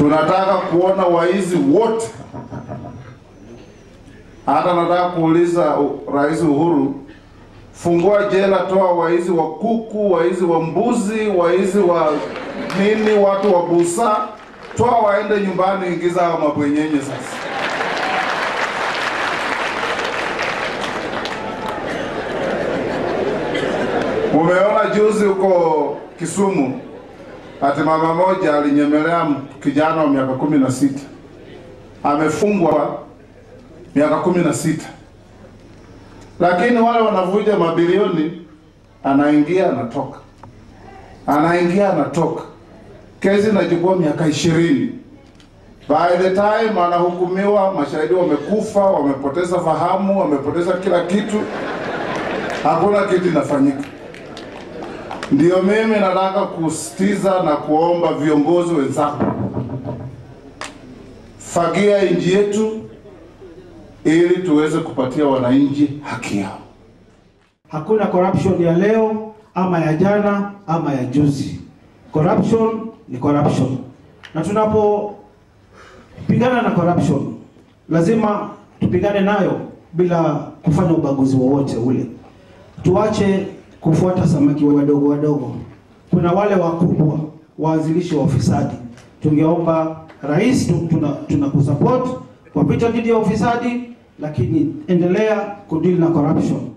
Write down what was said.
Tunataka kuona waizi wote. Hata nataka kuuliza u- Rais Uhuru, fungua jela, toa waizi wa kuku, waizi wa mbuzi, waizi wa nini, watu wa busa, toa waende nyumbani, ingiza hao mabwenyenye sasa. Mumeona juzi huko Kisumu, ati mama moja alinyemelea m- kijana wa miaka kumi na sita amefungwa miaka kumi na sita lakini wale wanavuja mabilioni, anaingia anatoka, anaingia anatoka, kesi inachukua miaka ishirini. By the time anahukumiwa, mashahidi wamekufa, wamepoteza fahamu, wamepoteza kila kitu, hakuna kitu inafanyika. Ndio mimi nataka kusitiza na kuomba viongozi wenzangu, fagia nchi yetu ili tuweze kupatia wananchi haki yao. Hakuna corruption ya leo ama ya jana ama ya juzi. Corruption ni corruption, na tunapopigana na corruption lazima tupigane nayo bila kufanya ubaguzi wowote ule. Tuache kufuata samaki wadogo wadogo. Kuna wale wakubwa waanzilishi wa ufisadi. Tungeomba rais, tu- tuna, tuna kusupport kwa vita dhidi ya ufisadi, lakini endelea kudili na corruption.